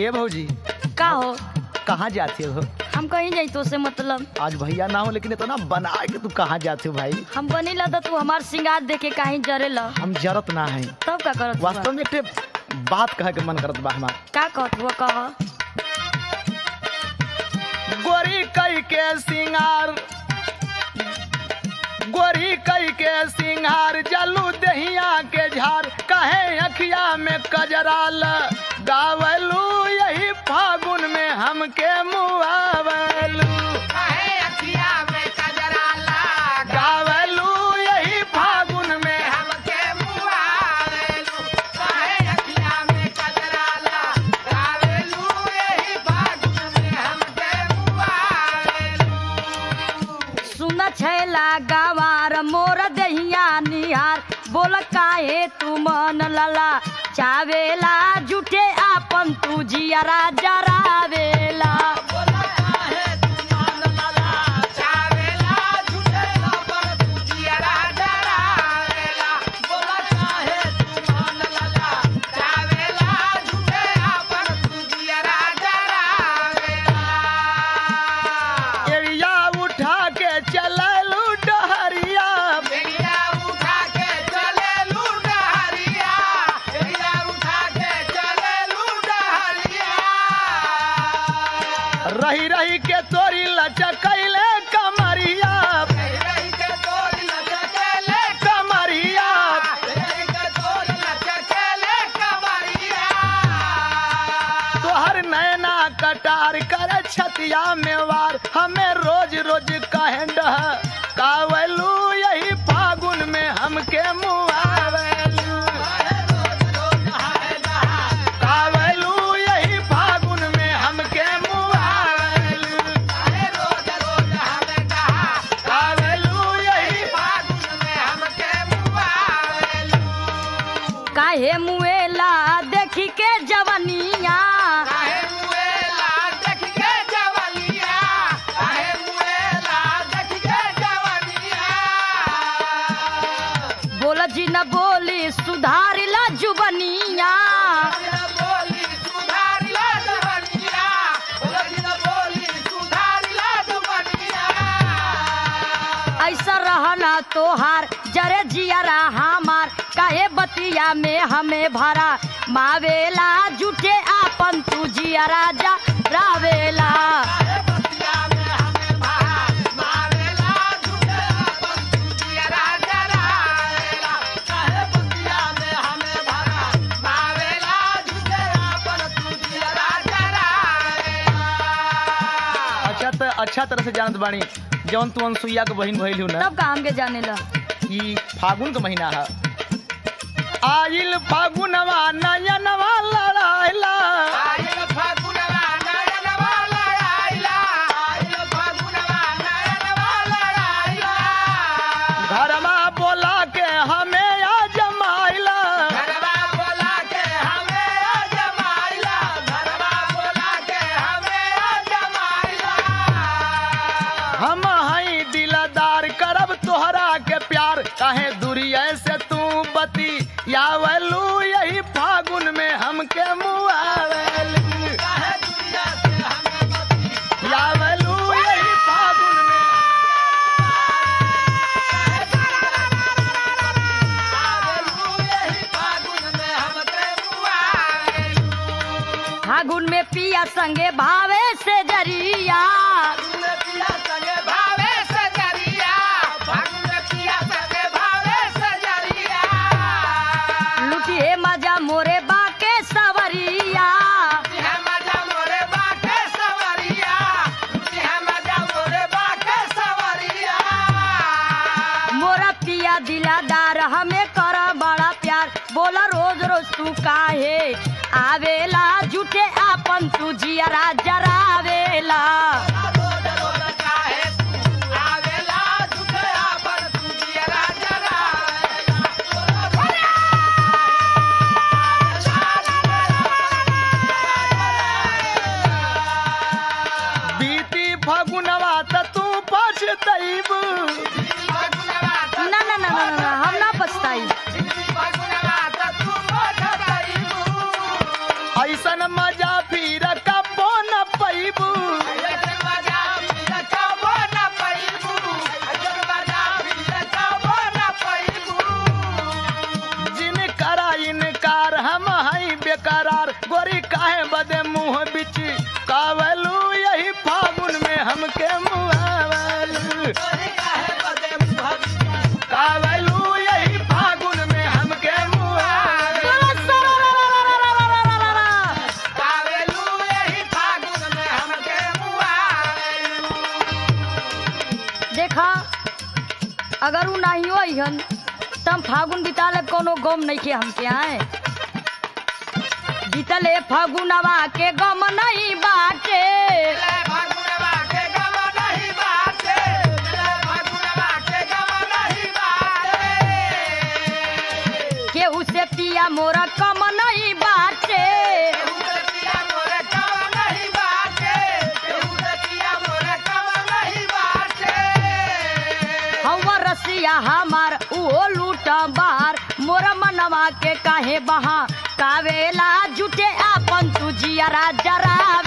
ये भौजी का हो कहाँ जाते हो हम कहीं जाई तो से मतलब आज भैया ना हो लेकिन इतना बना के तू कहाँ जाते हो भाई हम बनी ला तो तू हमार सिंगार देखे कहीं जरे ला हम जरत ना है तब का करत हुआ? वास्तव में एक ठे बात कहे के मन करत बा हमार का कहत हुआ कह गोरी कई के सिंगार गोरी कई के सिंगार जलू दहिया के झार कहे अखिया में कजराल गावलू यही फागुन में हमके मुआवलू गावलू यही फागुन में सुन छैला गवार मोर दहिया निहार बोल काहे तू मन लला चावेला जुटे आपन तू जियरा जरावेला एरिया उठा के चललू डहरिया रही रही के तोरी लचकैले कमरिया कमरिया तोहर नैना कटार कर छतिया में वार हमें रोज रोज कहे डह कावलू यही फागुन में हमके मुआवलू कावलू यही फागुन में हमके मुआवलू कावलू यही काहे मुएला देखी के जवनिया बोल जी न बोली सुधारिला जुबनिया ऐसा रहना तोहार जरे जियरा हमार काहे बतिया में हमें भरा मावेला जुटे आपन तू जियरा जा रावेला अच्छा त अच्छा तरह से जानत बानी जौन तू अनसुईया के बहिन भइल हु ना तब का हमके जाने ला ई फागुन का महीना है आइल फागुनवा नयनवा लड़ाइला घरमा बोला के हमें आ जमाइला हम हई दिलदार करब तोहरा के प्यार काहे दूरिया से तू बती यावलू यही फागुन में हमके मुआवलू यावलू यही फागुन में फागुन में पिया संगे भावे से जरिया लुटिए मजा मोरे बाके सवरिया मोरा पिया दिलादार हमें कर बड़ा प्यार बोला रोज रोज तू काहे आवेला जुटे आपन तू जियरा जरावेला बीती फागुनवा त तू पछतैब ना ना ना ना ना हम ना पछताई ऐसन मजा फिर अगर उ नहीं होइहन तम फागुन बिता ले कोनो गम नहीं के हमके आए बीतले फागुनवा के गम नहीं बाटे केहू से पिया मोरा कम नहीं बाटे हवा रसिया हमार उहो लूट बार मोरा मनवा के काहे बहा कावेला जुटे आपन तू जियरा जरा